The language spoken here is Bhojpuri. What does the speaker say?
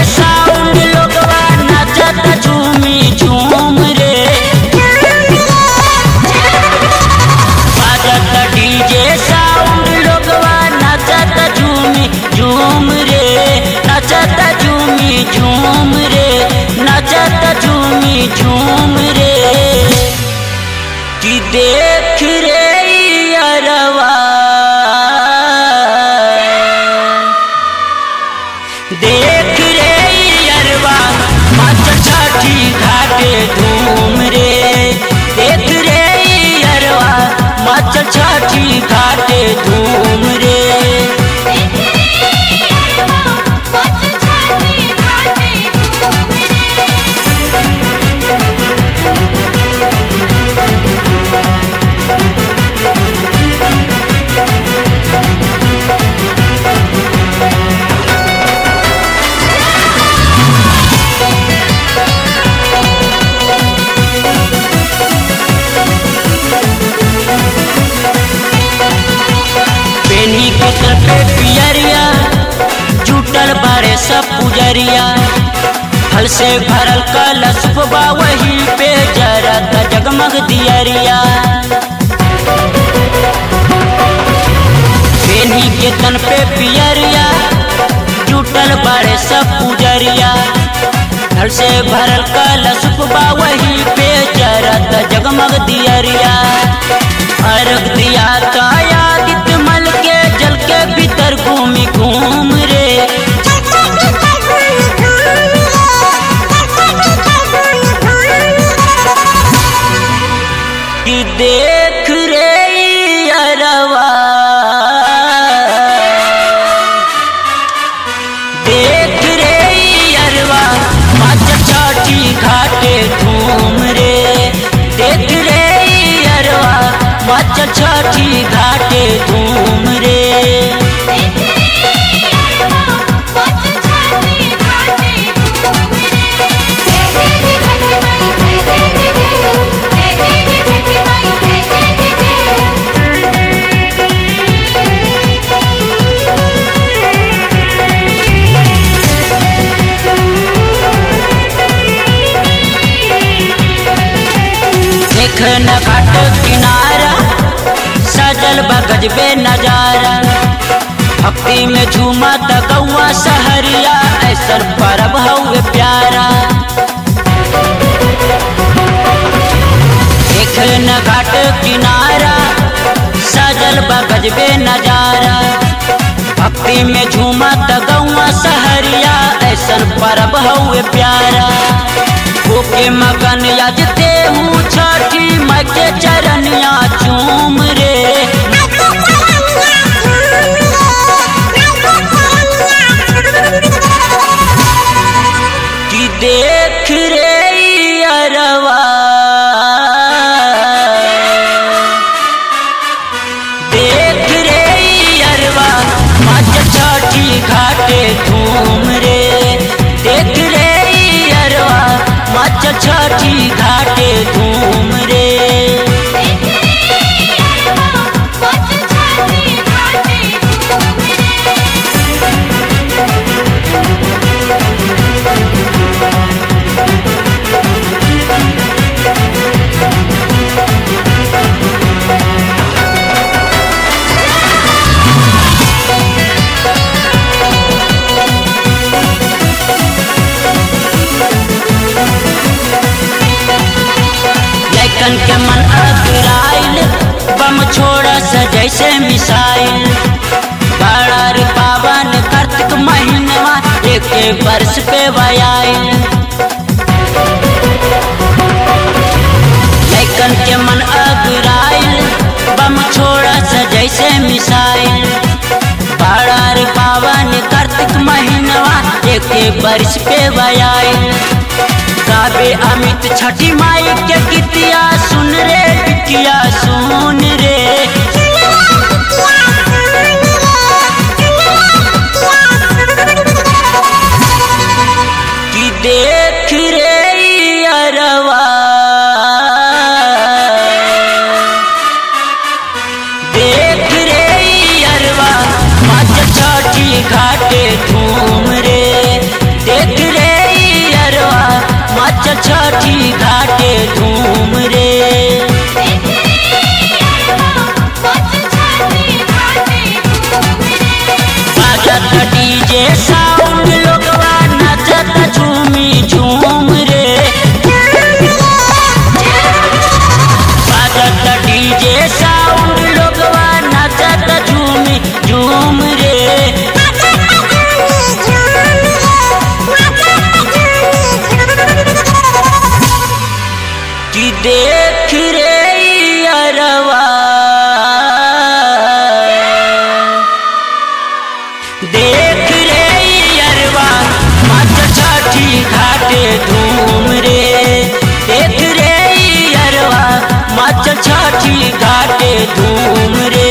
साउंड लोगवा नाचत झूमी झूम रे बाजत डीजे साउंड लोगवा नाचत झूमी झूम रे नाचत झूमी झूम रे नाचत झूमी झूम रे कि देख रे अरवा देख रे अरवा मच छठी घाटे धूम रे देख रे अरवा मच छठी घाटे धूम रे पेनी के सर पे पियरिया जुटल बारे सब पुजरिया फल से भरल कलश बा वही पे जरत जगमग दियरिया पेनी के तन पे पियरिया जुटल बारे सब पुजरिया फल से भरल कलश बा वही पे जरत जगमग दियरिया अर्घ दिया कायादित मल के जल के भीतर घूमी घूम रे कि देख रे अरवा देख रे अरवा मच छठी घाटे धूम रे देख रे अरवा मच छठी घाटे धूम रे देख न घाट किनारा सजल बगज बे नजारा भक्ति में झूमा त गौआ सहरिया ऐसर परब हउए प्यारा देख न घाट किनारा सजल बगज बे नजारा भक्ति में झूमा त गौआ सहरिया ऐसन परब हउए प्यारा होके मगन यजते हूँ छठी मैं के चरनिया चूम रे कि देख रे अरवा देख रे अरवा मच छठी घाटे धूम रे देख रे अरवा मच छठी घाटे धूम रे लैकन के मन अगराइल बम छोड़ा स जैसे मिसाइल बड़ा रे पावन कार्तिक महीनवा एक वर्ष पे वयाइल लैकन के मन अगराइल बम छोड़ा स जैसे मिसाइल बड़ा रे पावन कार्तिक महीनवा एक वर्ष पे वयाइल गावे अमित छठी माई के गीतिया सुन रे बिटिया सुन रे कि देख रे अरवा देख रे अरवा मच छठी घाटे धूम रे देख मच छठी घाटे धूम रे